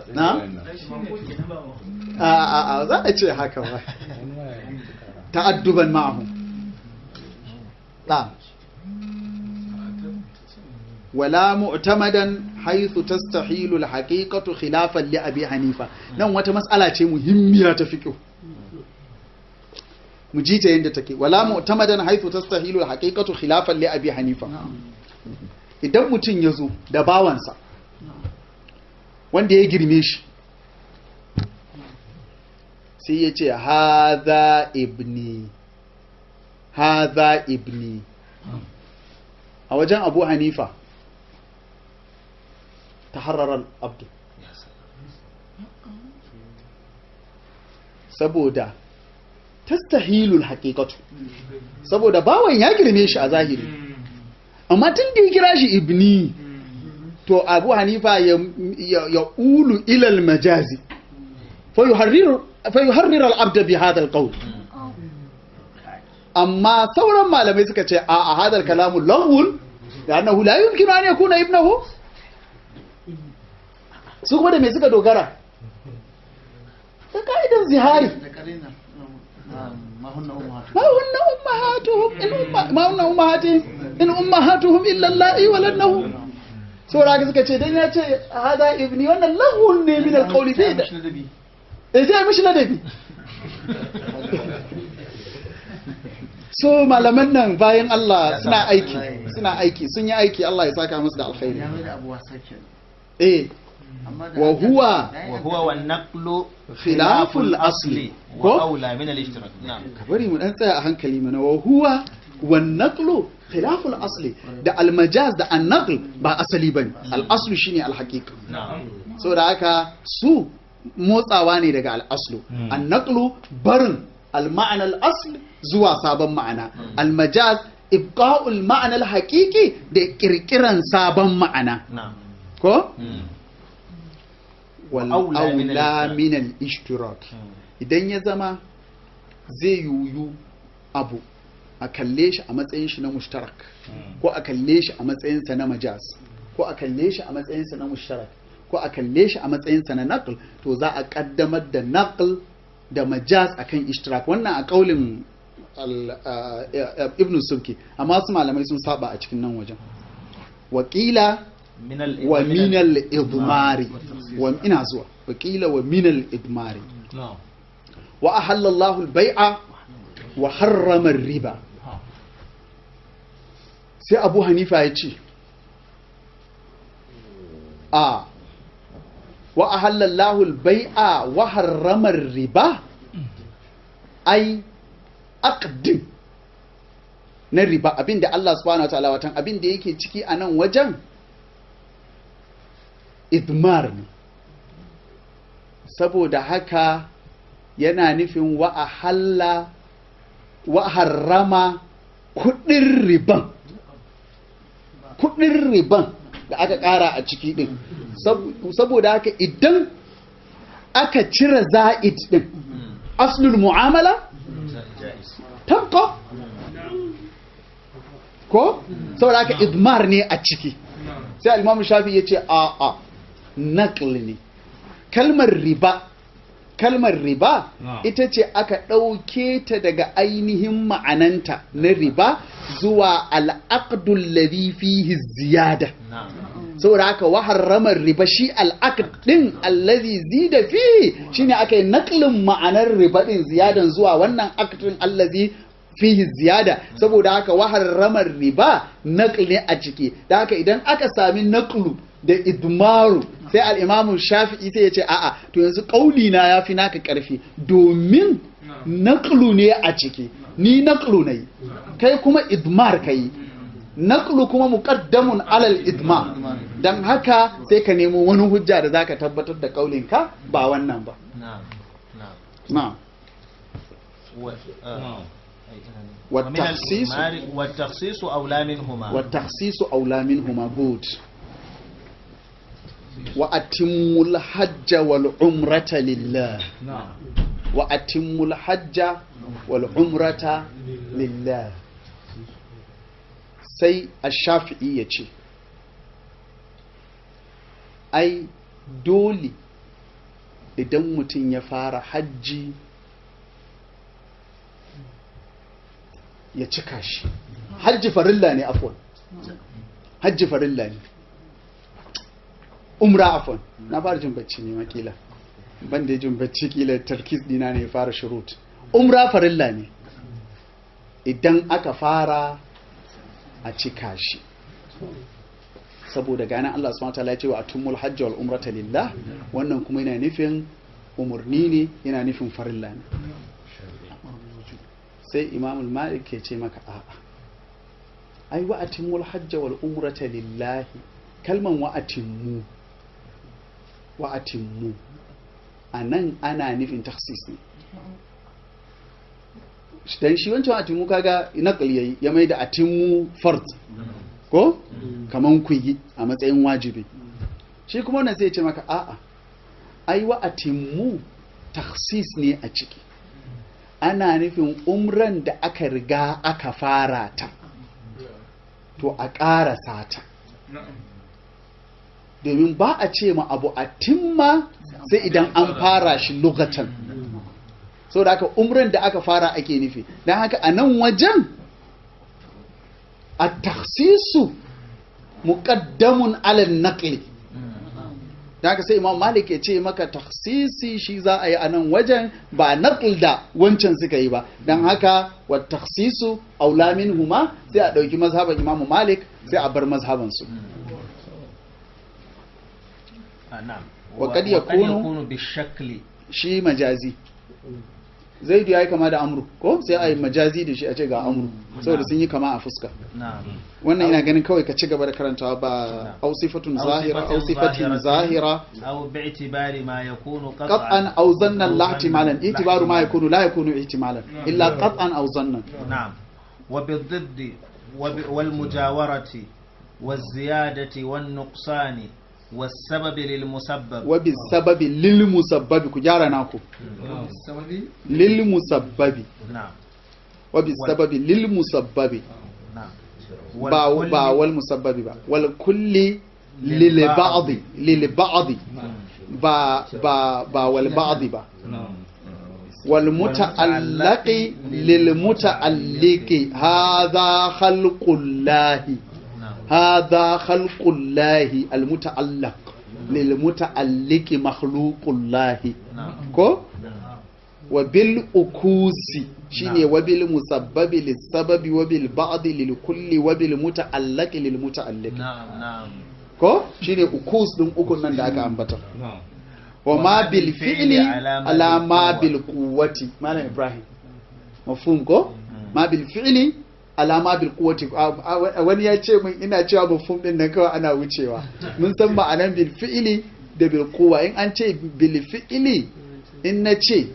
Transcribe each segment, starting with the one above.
na a a a za a ce haka ba ta'adduban ma'ahu na wala mu'tamadan haythu tastahilu al-haqiqatu khilafan li abi hanifa nan wata mas'ala ce muhimmiya ta fiqh mu ji ta yadda take wala mu'tamadan haythu tastahilu al-haqiqatu khilafan li abi hanifa idan mutum ya zo da bawansa wanda ya girme shi sai ya ce haza ibni haza ibni a wajen abu hanifa ta hararar abdu saboda tastahilul haƙiƙatu saboda bawan ya girme shi a zahiri amma tun da ya kira shi ibni to abu hanifa ya, ya, ulu ilal majazi fa yuharrir al'abda bi hadal qawl amma sauran malamai suka ce a a hadal kalamu lahul da annahu la yumkinu an yakuna ibnahu su kuma da me suka dogara da ka'idan zihari ما هن أمهاتهم ما هن أمهاتهم إن أم ما هن أمهاتهم إن أمهاتهم إلا اللائي ولدنهم saboda haka suka ce dan ya ce hada ibni wannan lahun ne min alqawli bai da eh sai mishi ladabi so malaman nan bayan Allah suna aiki suna aiki sun yi aiki Allah ya saka musu da alkhairi ya mai da abuwa sake eh amma da wa huwa وهو والنقل خلاف الأصل. كو؟ وأولى من الاشتراك نعم bari mu dan tsaya a hankali mana wa huwa wan naqlu khilaful asli da al majaz da an naql ba asali bane al aslu shine al haqiqa نعم saboda haka su motsawa ne daga al aslu Hmm. an naqlu barin al ma'ana al asl zuwa sabon ma'ana al majaz ibqa'ul ma'ana al haqiqi da kirkiran sabon ma'ana نعم ko مم. wal Aula min al- aula min al ishtirak idan ya zama zai yuyu abu a kalle shi a matsayin shi na mushtarak ko a kalle shi a matsayinsa na majaz ko a kalle shi a matsayinsa na mushtarak ko a kalle shi a matsayinsa na naql to za a kaddamar da naql da majaz akan ishtirak wannan a kaulin al- a- a- ibn subki amma su malamai sun saba a cikin nan wajen wakila من ال wa من min ال- al-idmari wa ina zuwa wakila wa min al-idmari نعم wa ahalla Allahu al-bai'a wa harrama riba sai Abu Hanifa ya ce a wa ahalla Allahu al-bai'a wa harrama riba ai aqdin na riba abinda Allah subhanahu wa ta'ala watan abinda yake ciki a nan wajen idmar ne saboda haka yana nufin wa a halla wa harrama kudin riban kudin riban da aka kara a ciki din Sab- saboda haka idan aka cire za'id din aslul mu'amala جائز tabqa ko saboda haka idmar ne a ciki sai al-imam shafi yace a a naql ne kalmar riba kalmar riba Na'am. ita ce aka ɗauke ta daga ainihin ma'ananta na riba zuwa al'aqdul ladhi fihi ziyada نعم saboda haka wa harramar riba shi al'aqd din allazi zida fi shine aka yi naklin ma'anar riba din ziyadan zuwa wannan aqdin allazi fihi ziyada saboda haka wa harramar riba naql ne a ciki da haka idan aka sami naqlu da idmaru sai al-imamu shafi'i sai ya ce a'a to yanzu kauli na yafi naka karfi domin naqlu ne a ciki ni naqlu nayi kai kuma idmar kai naqlu kuma muqaddamun alal idma dan haka sai ka nemo wani hujja da zaka tabbatar da kaulinka ba wannan ba نعم نعم na و... آه. والتخصيص- ومن الإجمال والتخصيص أولى منهما wa takhsisu aula minhuma good wa atimmul hajja wal umrata lillah نعم wa atimmul hajja wal umrata lillah sai ash-shafi'i ya ce ai dole idan mutum ya fara hajji ya cika shi hajji farilla ne afwan hajji farilla ne umra afwan na fara jin bacci ne makila ban da jin bacci kila tarkis dina ne ya fara shurut umra farilla ne idan aka fara a cika shi saboda ganin Allah subhanahu wataala ya ce wa atumul hajji wal umrata lillah wannan kuma yana nufin umurni ne yana nufin farilla ne sai imamul malik ke ce maka a'a ai wa atimul hajji wal umrata lillahi kalman wa atimmu wa atimmu anan ana nufin takhsis ne dan shi wancan atimmu kaga naqli yayi ya mai da atimmu fard ko kaman ku yi a matsayin wajibi shi kuma wannan sai ya ce maka a'a ai wa atimmu takhsis ne a ciki ana nufin umran da aka riga aka fara ta to a ƙarasa ta domin ba a ce ma abu a timma sai idan an fara shi lokacin so da aka umran da aka fara ake nufi don haka a nan wajen a taksisu muƙaddamun alal naƙli da haka sai imam malik ya ce maka taksisi shi za a yi a nan wajen ba naƙl da wancan suka yi ba don haka wa taksisu aula huma sai a ɗauki mazhaban imamu malik sai a bar mazhabansu آه، نعم وقد وقد يكون- يكون بالشكل shi majazi zaidu ya yi kama da amru ko sai a yi majazi da shi a ce ga amru saboda sun yi kama a fuska نعم wannan ina ganin kawai ka ci gaba da karantawa ba au sifatun أو zahira صفة au sifatin ظاهرة zahira أو باعتبار ما يكون qat'an قطعا aw zannan la أو ihtimalan ظنا itibaru ma لا yakunu la yakunu ihtimalan illa qat'an aw zannan نعم وبالضد وب- والمجاورة والزيادة والنقصان والسبب للمسبب wa bi sababi lil musabbabi ku gyara naku lil musabbabi نعم wa bi sababi lil musabbabi نعم ba والكل- ba wal musabbabi ba wal kulli lil ba'd lil ba'd ba ba ba wal ba'd ba wal muta'allaqi lil muta'alliqi hadha khalqullahi نعم هذا خلق الله المتعلق للمتعلق مخلوق الله نعم كو وبالأكوس شيني نعم. وبالمسبب للسبب وبالبعض للكل وبالمتعلق للمتعلق نعم نعم كو شيني أكوس دم أكون nan da aka ambata وما بالفعل على ما بالقوة مالا إبراهيم مفهوم كو ما بالفعل على ما بالقوة wani ya ce min ina cewa mafhum din nan kawai ana wucewa mun san ma'anan bil fi'li da bil quwwa in an ce bil fi'li in na ce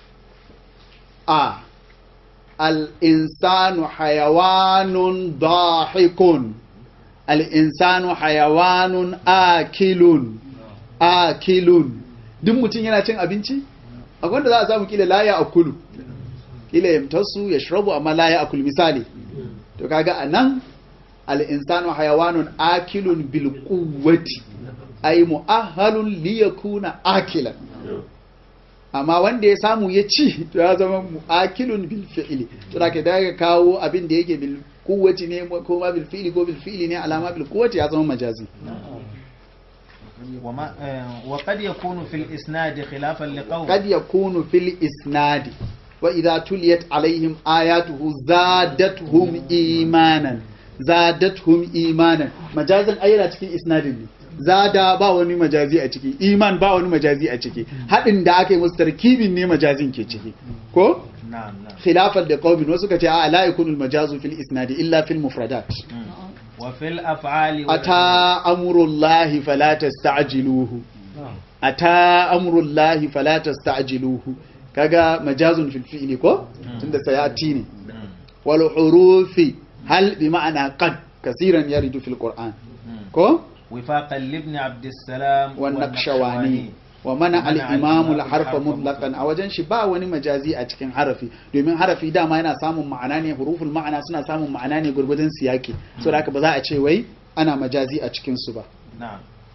a al insanu hayawanun dahikun al insanu hayawanun akilun akilun duk mutum yana cin abinci akwai wanda za a samu kila la ya akulu kila yamtasu ya shrabu amma la ya akulu misali to kaga anan al insanu hayawanun akilun bil quwwati ay mu'ahhalun li yakuna akilan amma wanda ya samu ya ci to ya zama mu'akilun bil fi'li to da ka daga kawo abin da yake bil quwwati ne ko ma bil fi'li ko bil fi'li ne alama bil quwwati ya zama majazi وما آه، وقد يكون في الإسناد خلافا لقول قد يكون في الإسناد وإذا تليت عليهم آياته زادتهم إيمانا زادتهم إيمانا مجازا أيضا cikin isnadin ne zada ba wani majazi a ciki iman ba wani majazi a ciki haɗin da aka yi musu tarkibin ne majazin ke ciki ko نعم نعم khilafan da qaumin wasu kace a la yakunu al majazu fil isnadi illa fil mufradat مم. وفي الأفعال ata amrullahi fala tasta'jiluhu ata amrullahi fala tasta'jiluhu kaga majazun fil fi'li ko tunda sayati ne مم. wal hurufi hal bi ma'ana qad kaseeran yaridu fil qur'an مم. ko وفاقا لابن عبد السلام wan naqshawani wa mana al imamu al harfa mutlaqan a wajen shi ba wani majazi a cikin harafi domin harafi dama yana samun ma'ana ne huruful ma'ana suna samun ma'ana ne gurgudun siyaki so da haka ba za a ce wai ana majazi a cikin su ba نعم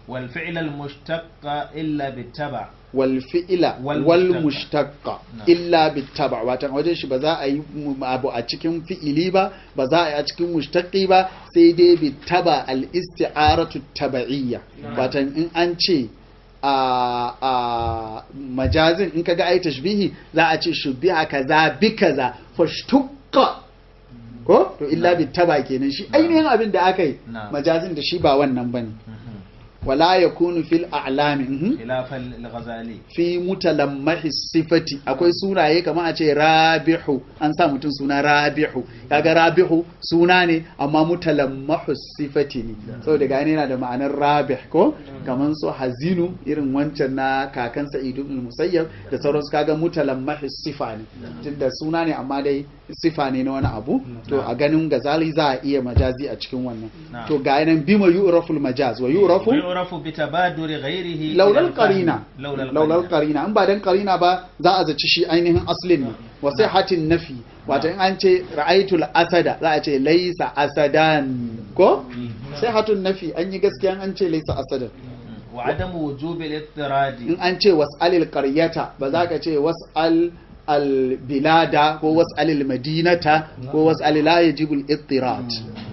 والفعل المشتق إلا بالتبع wal fi'ila Wal wal mushtaqqa. mushtaqqa Na. illa bittaba watan wajen shi ba za a yi mu- abu a cikin fi'ili ba ba za a yi a cikin mushtaqi ba sai dai bittaba al isti'aratu taba'iyya watan in an ce a a majazin in kaga ai tashbihi za a ce shubiha kaza bi kaza fashtuqqa ko to illa bittaba kenan shi ainihin abin da aka yi Na. majazin da shi ba wannan bane wala yakunu fil a'lami mhm. خلاف الغزالي fi mutalammahi sifati akwai sunaye kamar a ce rabihu an sa mutum suna rabihu kaga rabihu suna ne amma mutalammahu sifati ne saboda gane yana da ma'anar rabih ko kamar su hazinu irin wancan na kakan sa'id ibn musayyab da sauransu kaga mutalammahi sifa ne tunda suna ne amma dai sifa ne na wani abu to a ganin gazali za a iya majazi a cikin wannan Na'am. to ga yanan bima yu'raful majaz wa yu'rafu ويعرف بتبادر غيره laulal إلى الفهم. qarina لولا laulal القرينة qarina in ba dan qarina ba za a zaci shi ainihin aslin ne wa hatin nafi wato in an ce ra'aytul asada za a ce laysa asadan ko hatun nafi an yi gaskiya an ce laysa asadan وعدم وجوب الاضطراد in an ce was'alil qaryata ba za ka ce was'al al bilada ko was'alil madinata ko was'al la yajibul ittirad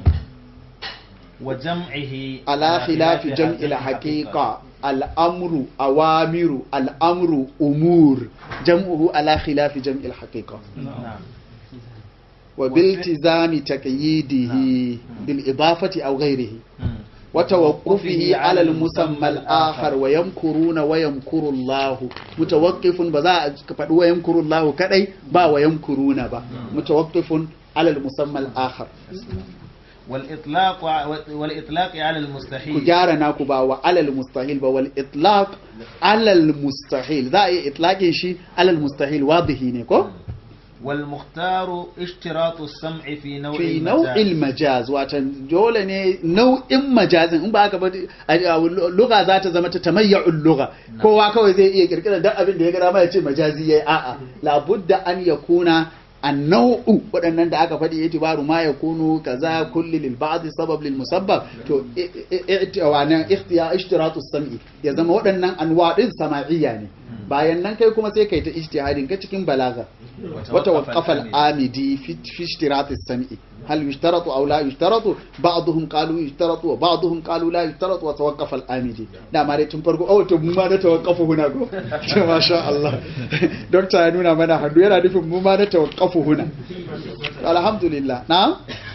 وجمعه ala khilafi jam'il haqiqa al'amru awamiru al'amru umur jam'uhu ala khilafi jam'il haqiqa نعم wa biltizami taqyidihi bil idafati aw ghayrihi مم. wa tawaqqufihi ala al musamma al akhar wa yamkuruna wa yamkuru Allah mutawaqqifun ba za a faɗi wa yamkuru Allah kadai ba wa yamkuruna ba mutawaqqifun ala al musamma al akhar والإطلاق والإطلاق على ku المستحيل gyara naku ba wa alal mustahil ba wal itlaq alal mustahil za a yi itlaqin shi alal mustahil wadihi ne ko والمختار اشتراط السمع في نوع fi المجاز. nau'il majaz watan dole ne nau'in majazin in ba haka ba lugha za ta zama ta tamayya'ul lugha kowa kawai zai iya kirkirar duk abin da ya gara ma ya ce majazi yayi a'a labudda an yakuna annau'u waɗannan da aka faɗi itibaru ma ya kunu kaza kulli lil ba'd sabab lil musabbab to wannan ikhtiya ishtiratu sam'i ya zama waɗannan anwa din sama'iyya ne bayan nan kai kuma sai kai ta ijtihadin ka cikin balaga وتوقف الآمدي في في اشتراط السمع هل يشترط أو لا يشترط بعضهم قالوا يشترط وبعضهم قالوا لا يشترط وتوقف الآمدي da ma dai tun farko oh to mu ma na tawakkafu huna go to masha Allah doctor ya nuna mana hannu yana nufin mu ma na tawakkafu huna alhamdulillah na'am